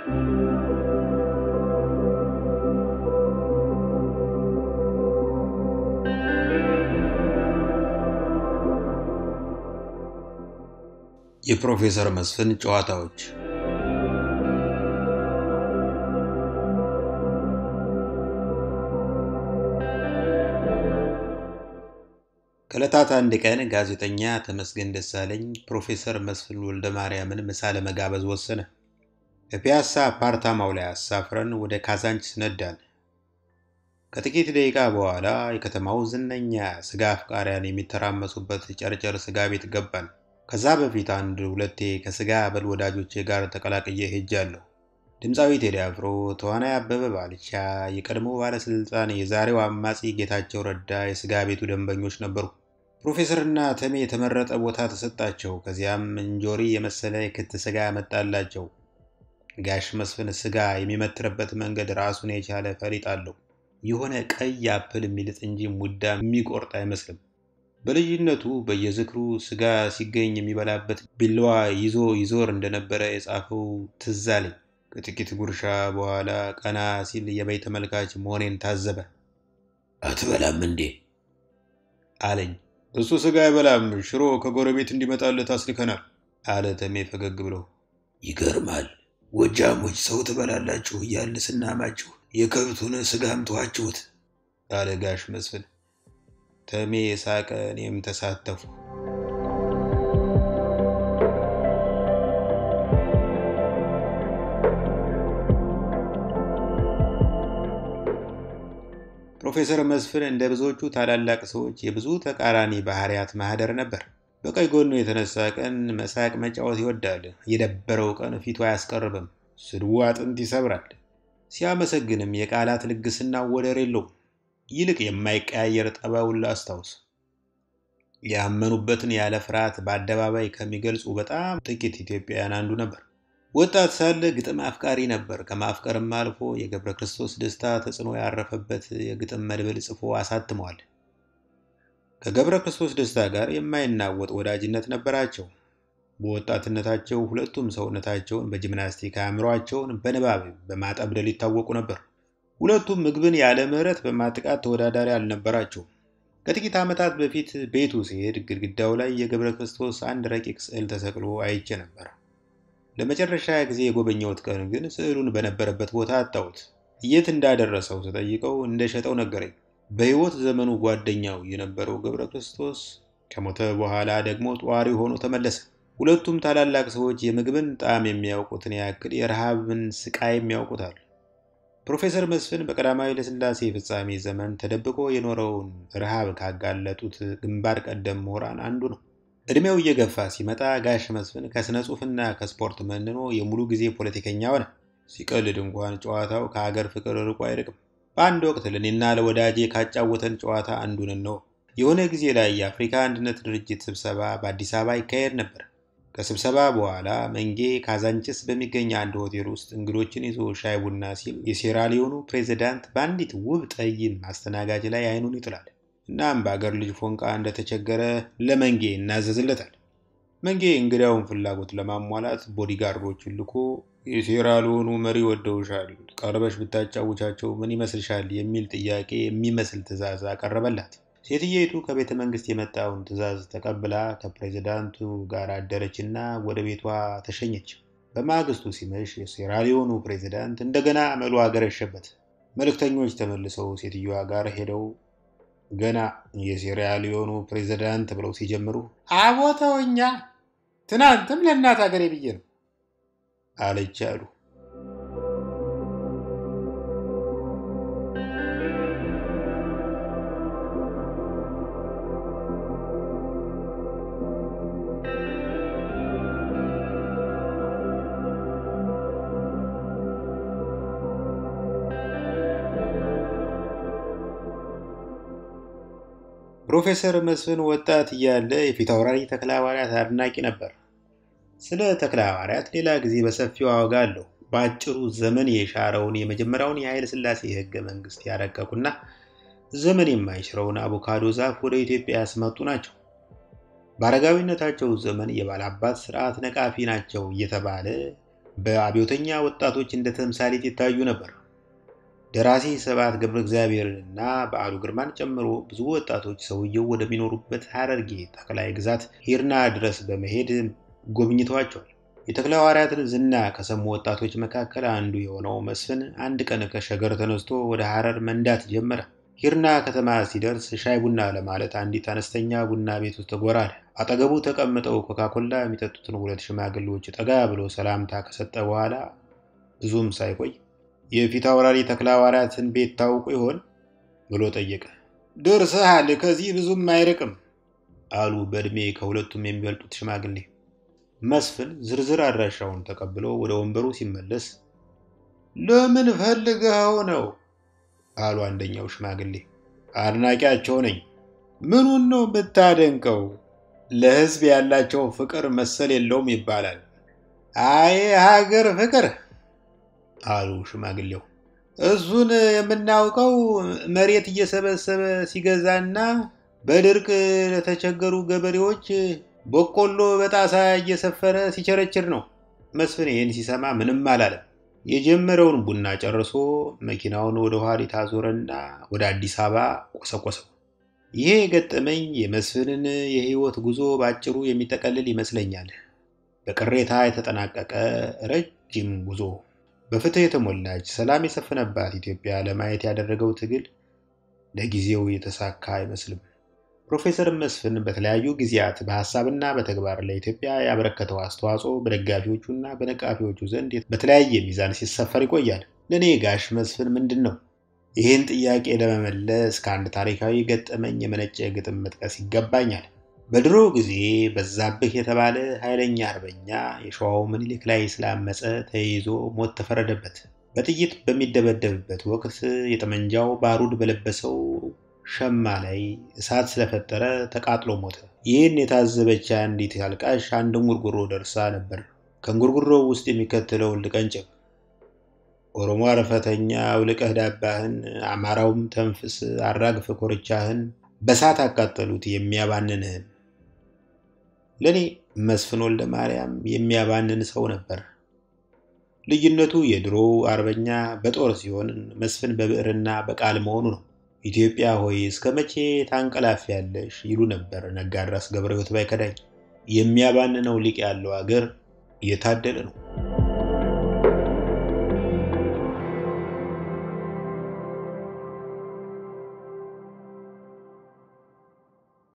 የፕሮፌሰር መስፍን ጨዋታዎች ከዕለታት አንድ ቀን ጋዜጠኛ ተመስገን ደሳለኝ ፕሮፌሰር መስፍን ወልደ ማርያምን ምሳ ለመጋበዝ ወሰነ። በፒያሳ አፓርታማው ላይ አሳፍረን ወደ ካዛንችስ ነዳን። ከጥቂት ደቂቃ በኋላ የከተማው ዝነኛ ስጋ አፍቃሪያን የሚተራመሱበት ጨርጨር ስጋ ቤት ገባን። ከዛ በፊት አንድ ሁለቴ ከስጋ በል ወዳጆቼ ጋር ተቀላቅዬ ሄጃለሁ። ድምፃዊ ቴዲ አፍሮ፣ ተዋናይ አበበ ባልቻ፣ የቀድሞ ባለስልጣን የዛሬው አማጺ ጌታቸው ረዳ የስጋ ቤቱ ደንበኞች ነበሩ። ፕሮፌሰርና ተሜ የተመረጠ ቦታ ተሰጣቸው። ከዚያም እንጆሪ የመሰለ የክት ስጋ መጣላቸው። ጋሽ መስፍን ስጋ የሚመትርበት መንገድ ራሱን የቻለ ፈሊጥ አለው። የሆነ ቀይ አፕል የሚልጥ እንጂ ሙዳ የሚቆርጥ አይመስልም። በልጅነቱ በየዝክሩ ስጋ ሲገኝ የሚበላበት ቢላዋ ይዞ ይዞር እንደነበረ የጻፈው ትዝ አለኝ። ከጥቂት ጉርሻ በኋላ ቀና ሲል የበይ ተመልካች መሆኔን ታዘበ። አትበላም እንዴ አለኝ። እሱ ስጋ አይበላም፣ ሽሮ ከጎረቤት እንዲመጣለት አስልከናል አለ ተሜ ፈገግ ብሎ። ይገርማል። ጎጃሞች ሰው ትበላላችሁ እያልን ስናማችሁ የከብቱን ስጋም ተዋችሁት አለ ጋሽ መስፍን። ተሜ ሳቀ፣ እኔም ተሳተፉ። ፕሮፌሰር መስፍን እንደ ብዙዎቹ ታላላቅ ሰዎች የብዙ ተቃራኒ ባህሪያት ማህደር ነበር። በቀኝ ጎኑ የተነሳ ቀን መሳቅ መጫወት ይወዳል። የደበረው ቀን ፊቱ አያስቀርብም። ስድቡ አጥንት ይሰብራል። ሲያመሰግንም የቃላት ልግስና ወደር የለውም። ይልቅ የማይቀያየር ጠባዩን ላስታውስ። ያመኑበትን ያለ ፍርሃት በአደባባይ ከሚገልጹ በጣም ጥቂት ኢትዮጵያውያን አንዱ ነበር። ወጣት ሳለ ግጥም አፍቃሪ ነበር። ከማፍቀርም አልፎ የገብረ ክርስቶስ ደስታ ተጽዕኖ ያረፈበት የግጥም መድብል ጽፎ አሳትመዋል። ከገብረ ክርስቶስ ደስታ ጋር የማይናወጥ ወዳጅነት ነበራቸው። በወጣትነታቸው ሁለቱም ሰውነታቸውን በጂምናስቲክ አእምሯቸውን በንባብ በማጠብደል ይታወቁ ነበር። ሁለቱም ምግብን ያለ ምሕረት በማጥቃት ተወዳዳሪ አልነበራቸውም። ከጥቂት ዓመታት በፊት ቤቱ ሲሄድ ግድግዳው ላይ የገብረ ክርስቶስ አንድ ረቂቅ ስዕል ተሰቅሎ አይቼ ነበር። ለመጨረሻ ጊዜ የጎበኘሁት ቀን ግን ስዕሉን በነበረበት ቦታ አጣሁት። የት እንዳደረሰው ስጠይቀው እንደሸጠው ነገረኝ። በሕይወት ዘመኑ ጓደኛው የነበረው ገብረ ክርስቶስ ከሞተ በኋላ ደግሞ ጧሪ ሆኖ ተመለሰ። ሁለቱም ታላላቅ ሰዎች የምግብን ጣዕም የሚያውቁትን ያክል የረሃብን ስቃይም ያውቁታል። ፕሮፌሰር መስፍን በቀዳማዊ ኃይለሥላሴ ፍጻሜ ዘመን ተደብቆ የኖረውን ረሃብ ካጋለጡት ግንባር ቀደም ምሁራን አንዱ ነው። ዕድሜው እየገፋ ሲመጣ ጋሽ መስፍን ከሥነ ጽሑፍና ከስፖርት መንኖ የሙሉ ጊዜ ፖለቲከኛ ሆነ። ሲቀልድ እንኳን ጨዋታው ከሀገር ፍቅር ርቆ አይርቅም። በአንድ ወቅት ለእኔና ለወዳጄ ካጫወተን ጨዋታ አንዱን ነው። የሆነ ጊዜ ላይ የአፍሪካ አንድነት ድርጅት ስብሰባ በአዲስ አበባ ይካሄድ ነበር። ከስብሰባ በኋላ መንጌ ካዛንችስ በሚገኝ አንድ ሆቴል ውስጥ እንግዶችን ይዞ ሻይ ቡና ሲል የሴራሊዮኑ ፕሬዚዳንት በአንዲት ውብ ጠይም አስተናጋጅ ላይ አይኑን ይጥላል። እናም በአገር ልጅ ፎንቃ እንደተቸገረ ለመንጌ እናዘዝለታል። መንጌ እንግዳውን ፍላጎት ለማሟላት ቦዲጋርዶቹን ልኮ የሴራሊዮኑ መሪ ወደውሻል፣ ቀርበሽ ብታጫውቻቸው ምን ይመስልሻል? የሚል ጥያቄ የሚመስል ትዕዛዝ አቀረበላት። ሴትየይቱ ከቤተ መንግስት የመጣውን ትዕዛዝ ተቀብላ ከፕሬዚዳንቱ ጋር አደረችና ወደ ቤቷ ተሸኘች። በማግስቱ ሲመሽ የሴራሊዮኑ ፕሬዚዳንት እንደገና አመሉ አገረሸበት። መልእክተኞች ተመልሰው ሴትዮዋ ጋር ሄደው ገና የሴራሊዮኑ ፕሬዚዳንት ብለው ሲጀምሩ አቦተውኛ ትናንትም ለእናት ሀገሬ ብዬ ነው አለች አሉ። ፕሮፌሰር መስፍን ወጣት እያለ የፊት አውራሪ ተክለ ሐዋርያት አድናቂ ነበር። ስለ ተክለ ሐዋርያት ሌላ ጊዜ በሰፊው አወጋለሁ። በአጭሩ ዘመን የሻረውን የመጀመሪያውን የኃይለ ሥላሴ ሕገ መንግሥት ያረቀቁና ዘመን የማይሽረውን አቮካዶ ዛፍ ወደ ኢትዮጵያ ያስመጡ ናቸው። በአረጋዊነታቸው ዘመን የባላባት ስርዓት ነቃፊ ናቸው እየተባለ በአብዮተኛ ወጣቶች እንደ ተምሳሌት ይታዩ ነበር። ደራሲ ስብሐት ገብረ እግዚአብሔርንና በዓሉ ግርማን ጨምሮ ብዙ ወጣቶች ሰውየው ወደሚኖሩበት ሐረርጌ ጠቅላይ ግዛት ሂርና ድረስ በመሄድ ጎብኝተዋቸዋል። የተክለ ሐዋርያትን ዝና ከሰሙ ወጣቶች መካከል አንዱ የሆነው መስፍን አንድ ቀን ከሸገር ተነስቶ ወደ ሐረር መንዳት ጀመረ። ሂርና ከተማ ሲደርስ ሻይ ቡና ለማለት አንዲት አነስተኛ ቡና ቤት ውስጥ ጎራል። አጠገቡ ተቀምጠው ኮካኮላ የሚጠጡትን ሁለት ሽማግሌዎች ጠጋ ብሎ ሰላምታ ከሰጠ በኋላ ብዙም ሳይቆይ የፊት አውራሪ ተክለ ሐዋርያትን ቤት ታውቁ ይሆን ብሎ ጠየቀ። ደርሰሃል፣ ከዚህ ብዙም አይርቅም አሉ በዕድሜ ከሁለቱም የሚበልጡት ሽማግሌ። መስፍን ዝርዝር አድራሻውን ተቀብሎ ወደ ወንበሩ ሲመለስ ለምን ፈልገኸው ነው አሉ አንደኛው ሽማግሌ። አድናቂያቸው ነኝ። ምኑን ነው ብታደንቀው? ለሕዝብ ያላቸው ፍቅር መሰል የለውም ይባላል። አይ ሀገር ፍቅር አሉ ሽማግሌው። እሱን የምናውቀው መሬት እየሰበሰበ ሲገዛና በድርቅ ለተቸገሩ ገበሬዎች በቆሎ በጣሳ እየሰፈረ ሲቸረችር ነው። መስፍን ይህን ሲሰማ ምንም አላለም። የጀመረውን ቡና ጨርሶ መኪናውን ወደ ኋሊት አዞረና ወደ አዲስ አበባ ቆሰቆሰው። ይሄ የገጠመኝ የመስፍንን የህይወት ጉዞ በአጭሩ የሚጠቀልል ይመስለኛል። በቅሬታ የተጠናቀቀ ረጅም ጉዞ በፍትህ የተሞላች ሰላም የሰፈነባት ኢትዮጵያ ለማየት ያደረገው ትግል ለጊዜው የተሳካ አይመስልም። ፕሮፌሰር መስፍን በተለያዩ ጊዜያት በሀሳብና በተግባር ለኢትዮጵያ ያበረከተው አስተዋጽኦ በደጋፊዎቹና በነቃፊዎቹ ዘንድ በተለያየ ሚዛን ሲሰፈር ይቆያል። ለእኔ ጋሽ መስፍን ምንድን ነው? ይህን ጥያቄ ለመመለስ ከአንድ ታሪካዊ ገጠመኝ የመነጨ ግጥም መጥቀስ ይገባኛል። በድሮ ጊዜ በዛብህ የተባለ ኃይለኛ አርበኛ የሸዋው ምኒልክ ላይ ስላመፀ ተይዞ ሞት ተፈረደበት። በጥይት በሚደበደብበት ወቅት የጠመንጃው ባሩድ በለበሰው ሸማ ላይ እሳት ስለፈጠረ ተቃጥሎ ሞተ። ይህን የታዘበች አንዲት አልቃሽ አንድ እንጉርጉሮ ደርሳ ነበር። ከእንጉርጉሮው ውስጥ የሚከተለውን ልቀንጭብ። ኦሮሞ አረፈተኛ አውልቀህ ዳባህን፣ አማራውም ተንፍስ አራግፍ ኮርቻህን፣ በሳት አቃጠሉት የሚያባንንህን። ለእኔ መስፍን ወልደ ማርያም የሚያባንን ሰው ነበር። ልዩነቱ የድሮው አርበኛ በጦር ሲሆን መስፍን በብዕርና በቃል መሆኑ ነው። ኢትዮጵያ ሆይ እስከ መቼ ታንቀላፊያለሽ? ይሉ ነበር ነጋድራስ ገብረ ሕይወት ባይከዳኝ። የሚያባንነው ሊቅ ያለው አገር የታደለ ነው።